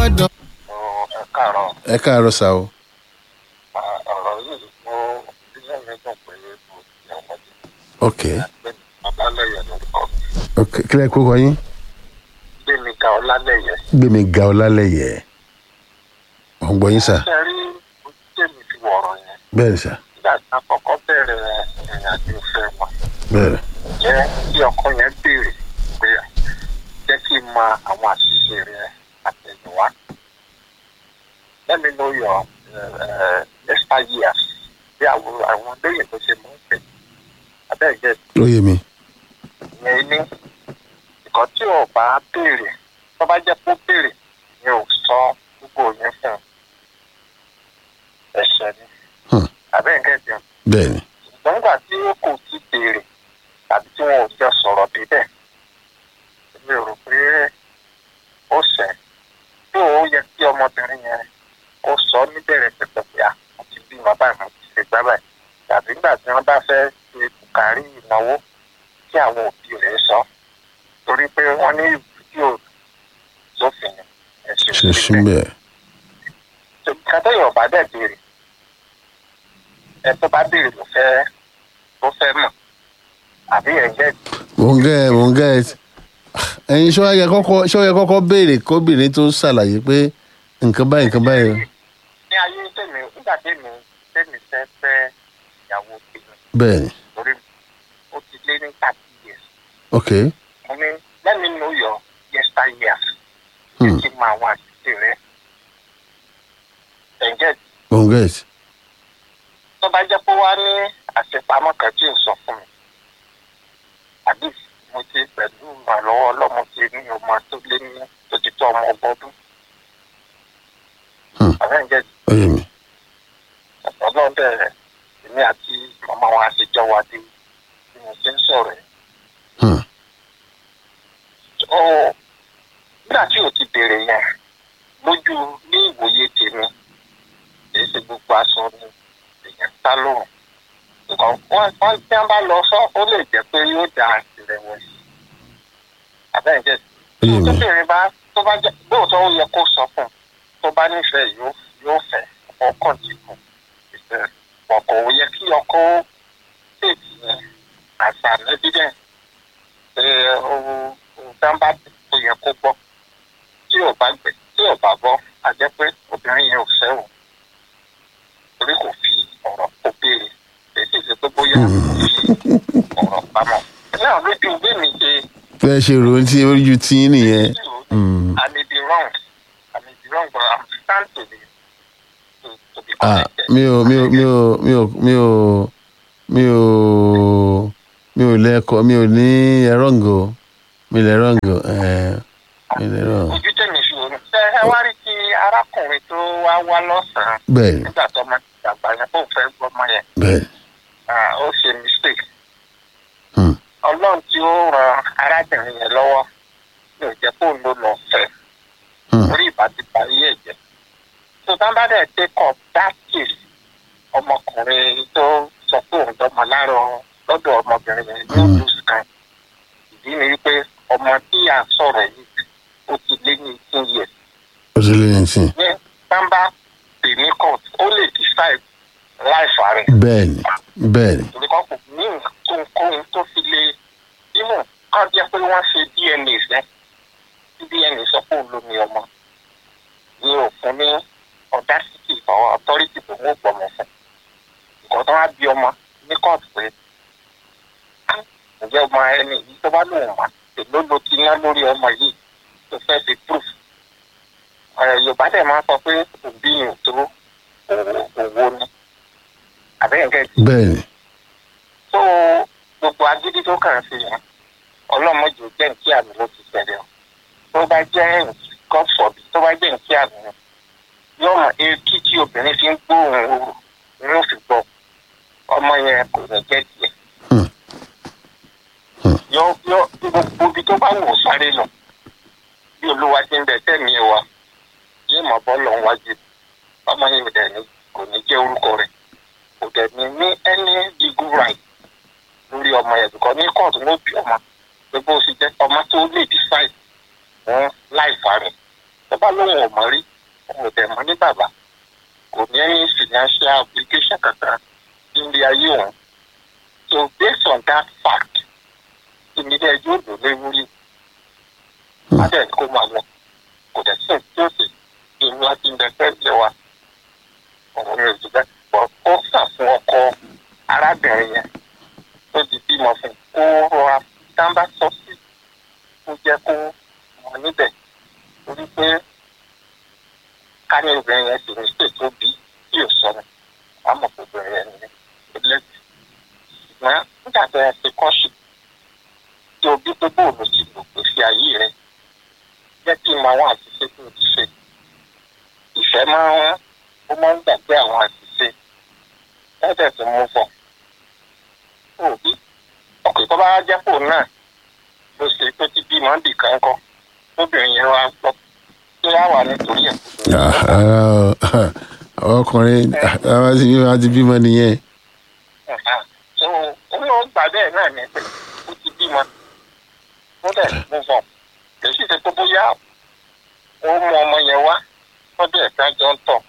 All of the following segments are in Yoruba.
gbọ́dọ̀. ẹ káàárọ̀ ẹ káàárọ̀ sá o ọ̀rọ̀ yìí ó inú mi dùn pé mo ti ọmọdé ok pé ọlálẹ́yẹ lórúkọ mi ok kílẹ̀ kó kọ yín gbẹ̀mí ga ọlálẹ́yẹ. gbẹmí ga ọlálẹyẹ ọ̀ ń gbọ́ yín sá ṣe rí ojú tèmi fi wọ̀rọ̀ yẹn bẹ́ẹ̀ ni sá nígbà tí a kọ́kọ́ bẹ̀rẹ̀ ìrìn àjò ìfẹ́ wọn bẹ́ẹ̀ ni jẹ́ kí ọkọ yẹn béèrè pé jẹ́ kí n mọ àwọn àṣìṣe rẹ̀ àtẹ̀yìnwá. Let me know your uh, extra years bí àwọn àwọn lóyìn tó ṣe mọ́ ń pè. Abẹ́ẹ̀gẹ́ ó yé mi ìyẹn ní nǹkan tí ò bá béèrè tó bá jẹ́ kó béèrè ni ò sọ gbogbo yẹn fún un. Ẹ̀ṣẹ̀ ni. Hmm. Abẹ́ẹ̀gẹ́ jẹun bẹ́ẹ̀ ni ṣùgbọ́n nígbà tí ó kò ti béèrè tàbí tí wọn ò jọ sọ̀rọ̀ débẹ̀ mi ò rò pé ó ṣẹ̀ tí ó yẹ kí ọmọbìnrin yẹn kó sọ níbẹ̀rẹ̀ pẹ̀pẹ̀ pé à mo ti bí wọn báyìí mo ti ṣe gbá báyìí tàbí nígbà tí wọ́n bá fẹ́ ṣe bùkárí ìnáwó kí àwọn òbí rẹ̀ sọ torí pé wọ́n ní fídíò sófin ẹ̀sìn ṣe síbẹ̀ kátẹ́yìn ọ̀bá dẹ̀ béèrè ẹ tó bá béèrè ló fẹ́ ló fẹ́ mọ̀ àbí ẹ̀ jẹ́ mò ń gẹ́ mò ń gẹ́ ẹ̀yin ṣọ́ yẹ kọ́kọ́ ṣọ́ yẹ kọ́kọ́ béèrè kóbìnrin tó ṣàlàyé pé nǹkan báyìí nǹkan báyìí ní ayé tèmi nígbà tèmi tèmi fẹ́ fẹ́ ìyàwó tèmi bẹ́ẹ̀ ni lórí ó ti lé ní thirty years ok mo ní let me know your yester years kí Hmm. kí n mọ àwọn àṣìṣe rẹ ẹ̀ jẹ́ mò ń gẹ́ tó bá jẹ́ pé wá ní àṣepamọ́ kan tí ò sọ fún mi àbí mo ti pẹ̀lú ìrànlọ́wọ́ ọlọ́mọ ti ní ọmọ tó lé ní tó ti tó ọmọ ọgbọ́dún. Hmm. àbẹ́ǹjẹ́ ó yé mi ọlọ́run bẹ̀rẹ̀ èmi àti màmá wa àṣejọ wa dé bí mo ṣe ń sọ̀rọ̀ ẹ̀. Hmm. ó nígbà tí o ti bèrè yẹn lójú ní ìwòye tèmi èyí ṣe gbogbo aṣọ ni èèyàn sá lóhùn nǹkan wọn wọn tí wọn bá lọ sọ ó lè jẹ pé yóò da ìrẹ̀wẹ̀sì àbẹ́ǹjẹ́ ó yé mi tóbìnrin bá tó bá jẹ lóòótọ́ ó yẹ kó sọ fún un tó bá nífẹ̀ẹ́ yóò yóò fẹ́ ọkàn tí kù ìfẹ́ ọkọ̀ ò yẹ kí ọkọ̀ tètè yẹn àṣà evidence pé ohun dáńbà tó yẹ kó gbọ́ tí ò bá gbẹ tí ò bá gbọ́ a jẹ́ pé obìnrin yẹn ò fẹ́ o torí kò fi ọ̀rọ̀ kó béèrè èsì ṣe pé bóyá kò fi ọ̀rọ̀ pamọ́ náà lójú bí mi ṣe fẹ́ ṣe rò ó tí ojú tí yín nìyẹn Hmm. I may be wrong. I may be wrong, but I'm stand to be to, to be ah corrected. mi ò mi ò mi ò mi ò mi ò mi ò mi ò lẹ́kọ̀ọ́ mi ò ní ẹ̀rọ̀ǹgò mi lè rọ̀ǹgò ẹ̀ mi lè rọ̀ Ojú tèmi fi wò ó. Ṣé ẹ wá rí ti arákùnrin tó wá wá lọ́sàn-án bẹ́ẹ̀ ni nígbà tó ọmọ ti dàgbà yẹn kó fẹ́ gbọ́mọ yẹn? bẹ́ẹ̀ ni Ah, Ó ṣe mistake. Hmm. Ọlọ́run tí ó ran arábìnrin yẹn lọ́wọ́ yóò jẹ́ kó ló lọ fẹ́ Hmm. orí ìbátipá yé ẹ̀jẹ̀. Tó bá bá dẹ̀ take up that case ọmọkùnrin tó sọ pé òun dọ́mọ láàárọ̀ lọ́dọ̀ ọmọbìnrin yẹn yóò Hmm. lose kan. Ìdí ni wípé ọmọ tí à ń sọ̀rọ̀ yìí ó ti lé ní eighteen years. ó ti lé ní sí Ní sábà pè ní court ó lè decide life rẹ̀. bẹ́ẹ̀ ni bẹ́ẹ̀ ni Torí kan kò ní nǹkan tó fi lé inú kan jẹ́ pé wọ́n ṣe DNA rẹ̀. Tí DNA sọ pé òun ló ní ọmọ. Ní òfin ní audacity or authority tó mú gbọmọ fún. Nǹkan tó wá bí ọmọ ní court pé "Ah, ǹjẹ́ ọmọ ẹni yìí tó bá lóun mà èló ló ti ná lórí ọmọ yìí tó fẹ́ fi proof. Ọ̀rọ̀ Yorùbá dẹ̀ máa ń sọ pé òbí yìí tó òwò òwò ni. Àbẹ́yẹn kẹ́ẹ̀tì bẹ́ẹ̀ ni tó gbogbo agídí tó kàn sí yẹn ọlọ́mọdé jẹ́ nkí àmì ló ti ṣẹlẹ̀ o tó bá jẹ́ god forbid tó bá jẹ́ nkí àmì ni yóò mọ etí tí obìnrin fi ń gbóhùn ooru ni yóò fi gbọ́ ọmọ yẹn kò ní jẹ́ tiẹ̀ Hmm. Hmm. yóò yóò gbogbo ibi tó bá wò sáré lọ bí olúwa ti ń bẹ tẹ̀mí ẹ wa yóò mọ bọ́ọ̀lù ọ̀hún wájú ọmọ yẹn ò dẹ̀ ní kò ní jẹ́ orúkọ rẹ̀ kò dẹ̀ ní ní any legal right lórí ọmọ yẹn bìkọ́ ní kóòtù ló bí ọmọ pé bó ṣe jẹ́ ọmọ tó lè decide fún láìfà rẹ̀ tó bá lóun ò mọ̀ rí òun ò dẹ̀ mọ̀ ní bàbá kò ní any financial obligation kankan nílé ayé òun so based on that fact ìnílẹ̀ yóò lò léwúrí adẹ̀ kó máa lọ kò dẹ̀ sí tí ó sì ìlú àti ìdẹ́gbẹ́ ìjẹ wa òun ni òjò bẹ́ẹ̀ bọ́ ó sà fún ọkọ arábìnrin yẹn tó ti bímọ fún kó rọra dáńbà sọ sí kó jẹ́ kó mọ níbẹ̀ torí pé ká ní obìnrin yẹn sì ní ṣètò bí tí ò sọnù àmọ́ pé obìnrin yẹn ní ẹlẹ́sìn ṣùgbọ́n nígbà tó yẹ ṣe kọ́ṣù tí o bí pé bóòlù ti lò pé fi ayé rẹ jẹ́ kí n máa wá àṣìṣe tó ti ṣe ìfẹ́ máa ń ó máa ń gbàgbé àwọn àṣìṣe ẹ̀ẹ́dẹ̀ tó mú fọ òbí ọkùnrin tó bá jẹ́ pò náà ló ṣe tó ti bí mọ́ndì kan kọ́ lóbìnrin yẹn wá gbọ́ tó yá wà nítorí ẹ̀ ọkùnrin àwọn ti bímọ nìyẹn. so ó ní ó gbà bẹ́ẹ̀ náà ní pé ó ti bímọ ó dẹ̀ mú fọ kì í sì ṣe tó bóyá ó mú ọmọ yẹn wá lọ́dọ̀ ẹ̀ka jọ ń tọ̀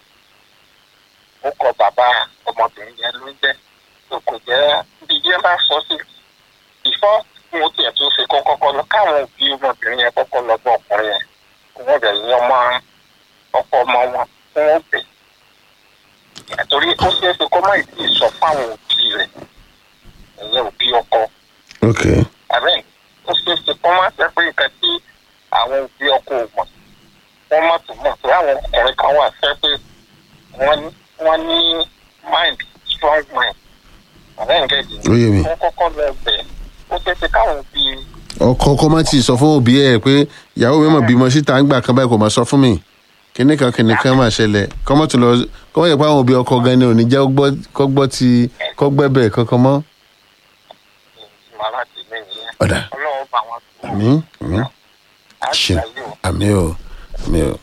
ó kọ bàbá ọmọbìnrin yẹn ló ń jẹ́ tó kò jẹ́ bí yẹn bá sọ sí ìfọ́ mo tiẹ̀ tó ṣe kọ́ kọ́kọ́ lọ káwọn òbí ọmọbìnrin yẹn kọ́kọ́ lọ bọ́ ọkùnrin yẹn kó wọ́n bẹ̀ yan ọmọ ọkọ ọmọ wọn kó wọ́n bẹ̀ torí ó ṣeé ṣe kó má ì tí ì sọ fáwọn òbí rẹ̀ ẹ̀yẹ òbí ọkọ ok àbẹ́ ó ṣeé ṣe kó má jẹ́ pé nǹkan tí àwọn òbí ọkọ ò mọ̀ wọ́n má tó mọ̀ pé àwọn ọkùnrin kan wà fẹ́ pé wọ́n ní wọ́n ní mind strong mind àbẹ́ nǹkan ìdí ó yé mi. wọ́n kọ́kọ́ lọ bẹ̀ ó ṣeé ṣe káwọn òbí ọkọ kọ́ má ti sọ fún òbí ẹ̀ pé ìyàwó mi mọ̀ bímọ síta ń gbà kan báyìí kò má sọ fún mi kíní kan kíní kan máa ṣẹlẹ̀ kọ́ mọ́ tó lọ kọ́ mọ́ yẹ pé àwọn òbí ọkọ gan ni ò ní jẹ́ kọ́ gbọ́ ti kọ́ gbẹ́bẹ̀ kankan mọ́. màmá ti mí nìyẹn ọ̀dà ọlọ́run bá wọn tó àmì àmì á ṣe ṣàyè o. àmì o àmì o.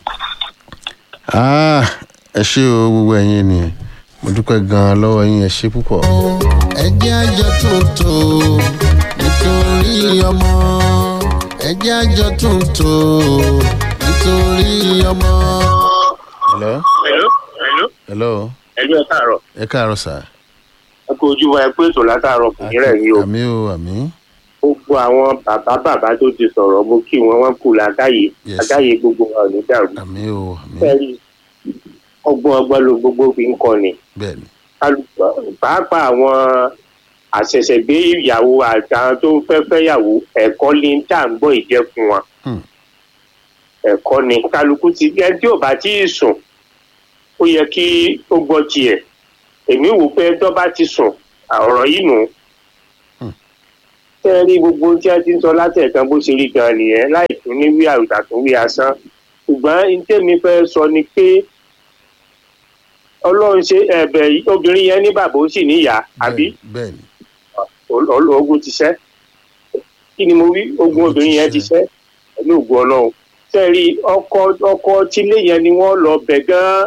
Ah, ẹ ṣé o gbogbo ẹ̀yin ènìyàn mo dúpẹ́ gan-an lọ́wọ́ yín ẹ ṣé púpọ̀. ẹ jẹ́ àjọ tuntun nítorí ọmọ ẹ jẹ́ àjọ tuntun nítorí ọmọ. hello Hello, hello, hello ẹjọ́ ẹ káàárọ̀. ẹ káàárọ̀ sà. ẹ kó ojú wa ẹ pé ètò látàárọ̀ kò ní rẹ̀ yín o. àmì o àmì gbogbo àwọn bàbá bàbá tó ti sọ̀rọ̀ mo kí wọn wọ́n kù lágáyé Yes. lágáyé gbogbo wa ò ní dàrú. àmì o àmì fẹ́ẹ́rì ọgbọ́n ọgbọ́n ló gbogbo fi ń kọ́ ni. bẹ́ẹ̀ ni Kálù- pàápàá àwọn àṣẹ̀ṣẹ̀gbé ìyàwó àtàwọn tó ń fẹ́ fẹ́yàwó ẹ̀kọ́ ní tá à ń gbọ́ ìjẹ́ fún wọn. Hmm. ẹ̀kọ́ ni kálukú ti ẹ tí ò bá tí ì sùn ó yẹ kí ó gbọ́ tiẹ̀ èmi wò pé tó bá ti sùn ọ̀rọ̀ yìí nù. Hmm. tẹ́ ẹ rí gbogbo ohun tí a ti ń sọ látẹ̀kan bó ṣe rí gan nìyẹn láì tún ní wí àrùtà tún wí asán ṣùgbọ́n ní tèmi fẹ́ sọ ni pé ọlọ́run ṣe ẹ̀bẹ̀ yìí- obìnrin yẹn ní bàbá ó sì níyà àbí bẹ́ẹ̀ ni ol- ol- ogun ti ṣẹ́ kí ni mo wí ogun Ogun ti obìnrin yẹn ti ṣẹ́. ṣẹ́ pẹ̀lú ògùn ọlọ́run sẹ́ẹ̀rí ọkọ ọkọ tílé yẹn ni wọ́n lọ bẹ̀ gan-an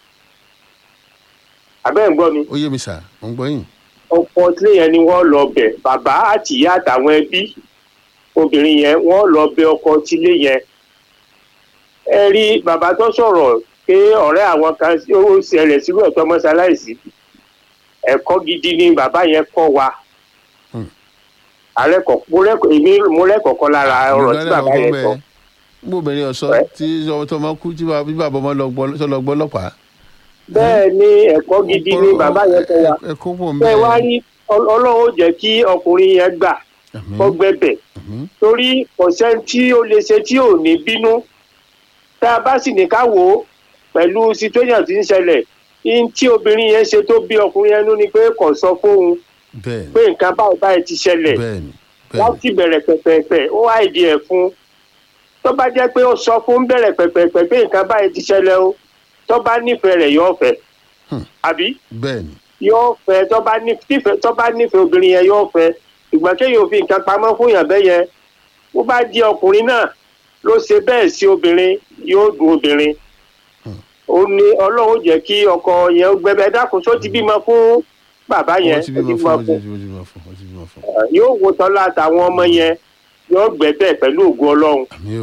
abẹ́ ń gbọ́ mi ó yé mi sà mo ń gbọ́ yín. ọkọ tílé yẹn ni wọ́n lọ bẹ̀ bàbá àtìyá àtàwọn ẹbí obìnrin yẹn wọ́n lọ bẹ̀ ọkọ tílé yẹn ẹ rí bàbá tó sọ̀rọ̀ pé ọ̀rẹ́ àwọn kan ó ṣẹlẹ̀ sírú ẹ̀tọ́ mọ́ṣáláìsì ẹ̀kọ́ gidi ni bàbá yẹn kọ́ wa Hmm. alẹ́kọ̀ọ́ mo rẹ́kọ̀ọ́ èmi mo rẹ́kọ̀ọ́ kọ́ lára ọ̀rọ̀ tí bàbá yẹn sọ gbogbo obìnrin ọ̀sọ́ Ẹ́. tí ọmọ tó máa kú tí bá- bí bàbá ọmọ lọ gbọ́ tó lọ gbọ́ ọlọ́pàá. bẹ́ẹ̀ ni ẹ̀kọ́ gidi ni bàbá yẹn kọ́ wa ẹ kó pọ̀ ń bẹ́ẹ̀ wá rí Ọl- ọlọ́run ó jẹ́ kí ọkùnrin yẹn gbà kó gbẹ̀bẹ̀ torí ọ̀sẹ̀ tí ó lè ṣe tí ò ní bínú tá a bá sì ní ká wò ó pẹ̀lú situation tí ń ṣẹlẹ̀ in tí obìnrin yẹn ṣe tó bí ọkùnrin yẹn nú ni pé kò sọ fóun bẹ́ẹ̀ pé nǹkan báyìí báyìí ti ṣẹlẹ̀ bẹ́ẹ̀ ni bẹ́ẹ̀ láti bẹ̀rẹ̀ pẹ̀pẹ̀pẹ̀ ó wá ìdí ẹ̀ fún tó bá jẹ́ pé ó sọ fún bẹ̀rẹ̀ pẹ̀pẹ̀pẹ̀ pé nǹkan báyìí ti ṣẹlẹ̀ o tó bá nífẹ̀ẹ́ rẹ̀ yóò fẹ́ Hmm. àbí bẹ́ẹ̀ ni yóò fẹ́ tó bá nífẹ̀ẹ́ tó bá nífẹ̀ẹ́ obìnrin yẹn yóò fẹ́ ìgbà kéèyàn fi nǹkan pamọ́ fún yàn bẹ́ẹ̀ yẹn bó bá di ọkùnrin náà ló ṣe bẹ́ẹ̀ sí obìnrin yóò dùn obìnrin ó ní ọlọ́run jẹ́ kí ọkọ yẹn ó gbẹbẹ dákun só ti bímọ fún bàbá yẹn wọ́n ti ó bímọ ti fún bímọ wọ́n ti bímọ fún wọ́n ti bímọ fún. yóò wo tọ́lá àtàwọn ọmọ yẹn yóò gbẹ̀bẹ̀ pẹ̀lú ògùn ọlọ́run àmì o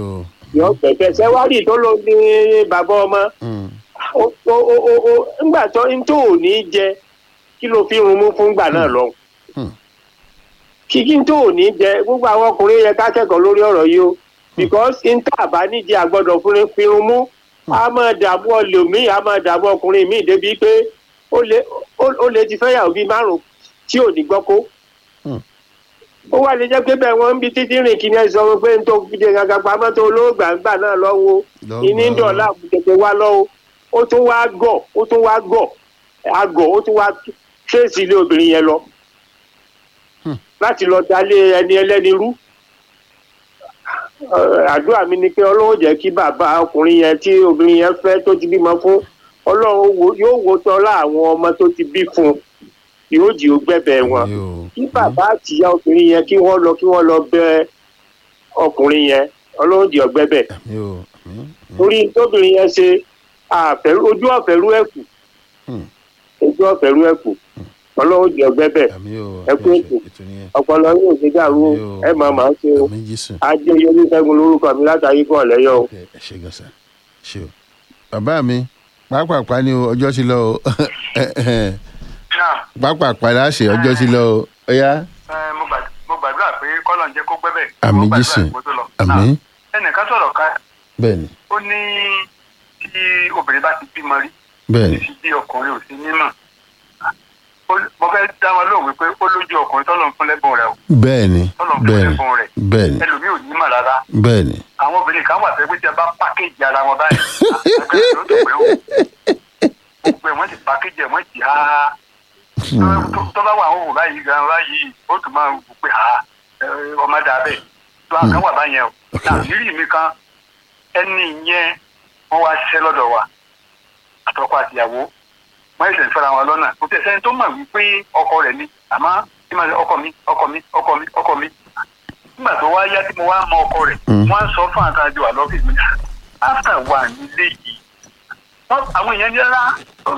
yọ gbẹ̀gbẹ̀ sẹ́wárì tó ló ní bàbá ọmọ Mm. ó ó ó ó ó ńgbà tó ń tó ò ní jẹ kí ló fi rún mú fún gbà náà lọ. Hmm. kí kí n tó ò ní jẹ gbogbo àwọn ọkùnrin yẹ ká kẹ́kọ̀ọ́ lórí ọ̀rọ̀ yìí o because n tá àbá níjẹ àgbọ́dọ̀ fún fi rún mú a máa dààmú ọlòmíì a máa dààmú ọkùnrin míì débi pé ó lè ó- ó lè ti fẹ́yàwó bíi márùn-ún tí ò ní gbọ́ kó Hmm. ó wà lè jẹ́ pé bẹ́ẹ̀ wọ́n ń bi títí rìn kí ni ẹ sọ pé n tó fi de gàgà pamọ́ tó olóògbà ń gbà náà lọ́wọ́ Lọ́gbà. ìní ń dọ̀la tètè wá lọ́wọ́ ó tún wá gọ̀ ó tún wá gọ̀ àgọ̀ ó tún wá tírèsì ilé obìnrin yẹn lọ Hmm. láti lọ dalé ẹni ẹlẹ́ni rú Ẹ, àdúrà mi ni pé ọlọ́run jẹ́ kí bàbá ọkùnrin yẹn tí obìnrin yẹn fẹ́ tó ti bímọ fún ọlọ́run wo- yóò wo tọ́lá àwọn ọmọ tó ti bí fún un yóò jì ó gbẹ̀bẹ̀ wọn Yóò. kí bàbá àtìyá obìnrin yẹn kí wọ́n lọ kí wọ́n lọ bẹ ọkùnrin yẹn ọlọ́run jì ọgbẹ́ bẹ̀ Yóò. Mm. torí tóbìnrin yẹn ṣe àfẹ́rú ojú ọ̀fẹ́rú ẹ̀kú Hmm. ojú ọ̀fẹ́rú ẹ̀kú ọlọ́run jì ọgbẹ́ bẹ̀ Àmì yóò. Ẹ kú ètò. ètò nìyẹn. ọpọlọ yóò ṣe dàrú o, Yóò. ẹ máa máa ṣe o Àmì Jésù. ajé yorí ṣẹ́gun lórúkọ mi látàrí kan lẹ́yọ̀ o. Ok, ẹ ṣe gan sa ṣe o. bàbá mi pápápá ni o ọjọ́ ti lọ o náà pápápá la ṣe ọjọ́ ti lọ o ó yá. ẹ, mo gbà- mo gbàdúrà pé kọ́lọ̀ ń jẹ́ kó gbẹ́bẹ̀. Àmì Mo gbàdúrà Jésù. kó tó lọ. àmì Náà, ẹnìkan sọ̀rọ̀ ká bẹ́ẹ̀ ni ó ní tí obìnrin bá ti bímọ rí bẹ́ẹ̀ ni títí bí ọkùnrin ò sí nímọ̀ Ó- mo fẹ́ dá wọn lóhùn wípé ó lójú ọkùnrin tọ́lọ̀ ń fún lẹ́bùn rẹ̀ o bẹ́ẹ̀ ni tọ́lọ̀ ń fún bẹ́ẹ̀ ni lẹ́bùn rẹ̀ bẹ́ẹ̀ ni ẹlòmíì ò ní mọ̀ rárá bẹ́ẹ̀ ni àwọn obìnrin kan wà fẹ́ pé tí a bá pákéjì ara wọn báyìí àgbẹ̀ ló tó pé ó gbogbo ẹ̀ wọ́n ti pákéjì ẹ̀ wọ́n ti há tó- tó bá wà àwọn òwò báyìí gan báyìí ó tún máa wò pé ha ẹ, ọmọ dà bẹ́ẹ̀ tó àwọn kan wà báyẹn o nàìjíríì mi kan ẹni yẹn wọ́n wá ṣiṣẹ́ lọ́dọ̀ wa àtọkọ àtìyàwó wọ́n ẹ̀sẹ̀ ń fẹ́ra wọn lọ́nà kò tẹ̀ sẹ́ni tó mọ̀ wípé ọkọ rẹ̀ ni àmọ́ tí màá ọkọ mi ọkọ mi ọkọ mi ọkọ mi nígbà tó wá yá tí mo wá mọ ọkọ rẹ̀ Mm. wọ́n á sọ fún àtàjọ àlọ́fíìsì mi after wà nílé yìí wọ́n àwọn èèyàn ní rárá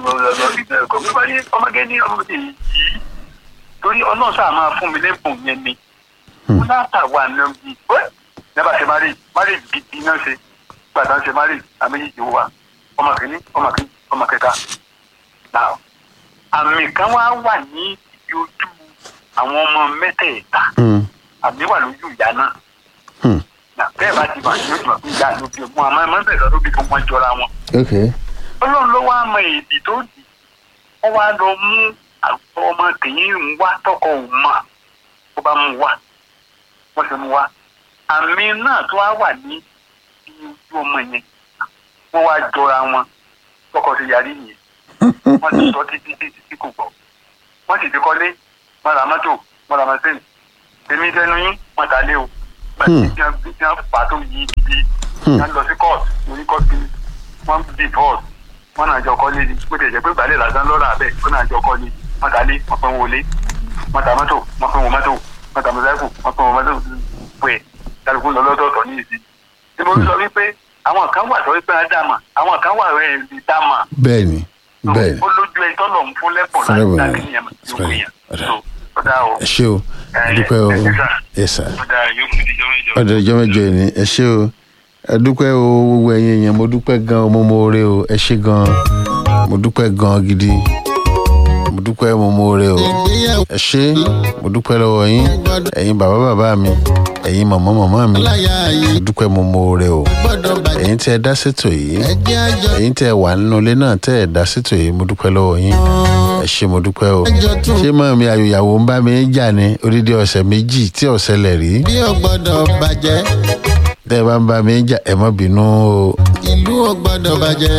kò fi bá ní ọmọge ní ọmọge yìí torí ọlọ́run sáà máa fún mi lẹ́bùn yẹn ni wọ́n láta wà nílé yìí nígbà tí mari mari gidi náà ṣe gbàdá ṣe mari àmì yìí wà ọmọ kìíní ọmọ kìíní ọmọ kẹta náà àmì kan wá wà ní ibi ojú àwọn ọmọ mẹ́tẹ̀ẹ̀ta Mm. àmì wà lójú ìyá náà Hmm. nà bẹ́ẹ̀ bá ti bà ní ojú àbí ìyá ló bí ogun àmọ́ ẹ̀mọ́ bẹ̀rẹ̀ ló bí fún wọn jọra wọn. ok ọlọ́run ló wá mọ èdè tó dì wọ́n wá lọ mú àwọn ọmọ tèyí ń wá tọkọ ò mọ̀ ó bá mú wá wọ́n sì mú wá àmì náà tó wá wà ní ibi ojú ọmọ yẹn wọ́n wá jọra wọn tọkọ ti yarí yẹn wọ́n ti sọ títí títí tí kò gbọ́ wọ́n sì ti kọ́lé wọ́n ra mọ́tò wọ́n ra mọ́tò èmi tẹnu yín wọ́n ta lé o Hmm. tí wọ́n tí wọ́n fà tó yí ibi Hmm. wọ́n lọ sí court lórí court kìíní wọ́n divorce wọ́n náà jọ kọ́lé ni bó tilẹ̀ jẹ́ pé gbàlẹ́ lásán lọ́rọ̀ abẹ́ wọ́n náà jọ kọ́lé wọ́n ta lé wọ́n pẹ́ wọlé wọ́n ta mọ́tò wọ́n pẹ́ wọ mọ́tò wọ́n ta mọ́tò wọ́n pẹ́ wọ mọ́tò pẹ́ kálukú lọ lọ́dọ̀ọ̀tọ̀ ní ìsìn tí mo sọ wípé àwọn kan wà sọ wípé á dàmà àwọn kan wà rẹ̀ ẹ̀ dàmà bẹ́ẹ̀ ni bẹ́ẹ̀ ni ó lójú ẹ tọ́lọ̀ ń fún lẹ́bùn Fún lẹ́bùn, láti dá kí yẹn yóò right. yẹn Right. so ó dáa o ẹ ṣé o ẹ, dúpẹ́ o ẹ, ẹ, sà. ẹ sà ó dáa yóò fi díjọ́ méjọ. ọ̀dọ̀ ìjọ mẹ́jọ yìí ni ẹ ṣé o ẹ dúpẹ́ o gbogbo ẹ̀yin èèyàn mo dúpẹ́ gan o mo mọ oore o ẹ ṣé gan mo dúpẹ́ gan gidi mo dúpẹ́ mo mọ oore o ìgbéyàwó ẹ ṣé mo dúpẹ́ lọ́wọ́ yín ẹ̀yin bàbá bàbá mi ẹ̀yin màmá màmá mi láyà yìí mo dúpẹ́ mo mọ oore o gbọ́dọ̀ bàjẹ́ ẹ̀yin tí ẹ dá sétò yìí ẹjẹ́ àjọ ẹ̀yin tí ẹ wà nínú ilé náà tẹ́ ẹ dá sétò yìí mo dúpẹ́ lọ́wọ́ yín ẹ ṣé mo dúpẹ́ o àjọ tún ṣé mọ̀ mi àyòyàwó ń bá mi jà ní odidi ọ̀sẹ̀ méjì tí ò ṣẹlẹ̀ rí bí ò gbọ́dọ̀ bàjẹ́ tẹ́ ẹ bá ń bá mi jà ẹ má bínú o ìlú ò gbọ́dọ̀ bàjẹ́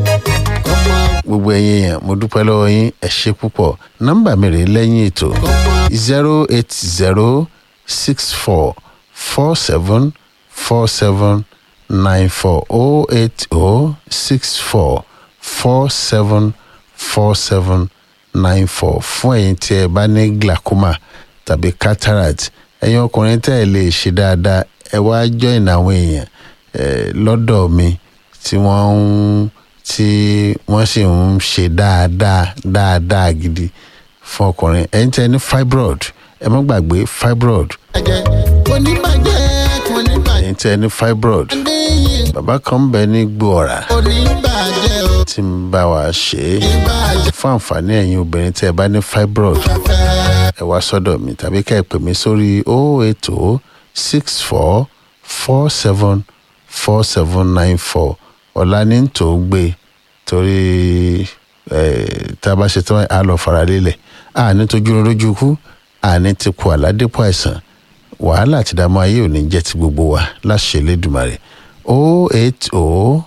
ọmọ gbogbo ẹ̀yin èèyàn mo dúpẹ́ lọ́wọ́ yín ẹ ṣé púpọ̀ nọ́mbà mi rèé lẹ́yìn ètò ọmọ zero eight zero six four four seven four seven nine four oh eight oh six four four seven four seven nine four fún ẹ̀yin tí ẹ bá ní glaucoma tàbí cataract ẹ̀yin ọkùnrin tẹ́ ẹ lè ṣe dáadáa ẹ wá join àwọn èèyàn eh, lọ́dọ̀ mi tí wọ́n ń tí wọ́n sì ń ṣe dáadáa dáadáa gidi fún ọkùnrin ẹ̀yin tẹ́ ẹ ní fibroid ẹ má gbàgbé fibroid bàjẹ́ kò ní bàjẹ́ kò ní bàjẹ́ ẹ̀yin tẹ́ ẹ ní fibroid adéyìn bàbá kan ń bẹ ní gbòòrà oníbàjẹ́ o tí ń bá wa ṣe é ìbàjẹ́ fún àǹfààní ẹ̀yin obìnrin tẹ́ ẹ bá ní fibroid fẹ́. ẹ wá sọ́dọ̀ mi tàbí ká ẹ pè mí sórí 080 64 47 4794 ọ̀la ní ń tó gbé torí eh, tá a bá ṣe tán á lọ fara lélẹ̀ àní tójú lójú kú àní ti kú àládépò àìsàn wàhálà àti ìdààmú ayé ò ní jẹ́ ti gbogbo wa láṣẹ Elédùmarè 080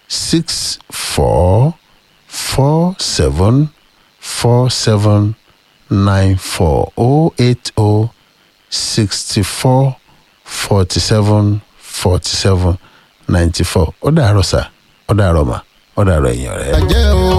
64 47 47 nine four oh eight oh sixty four forty seven forty seven ninety four ó dàárọ̀ sà ó dàárọ̀ mà ó dàárọ̀ ẹ̀yìn ọ̀rẹ́. bàjẹ́ o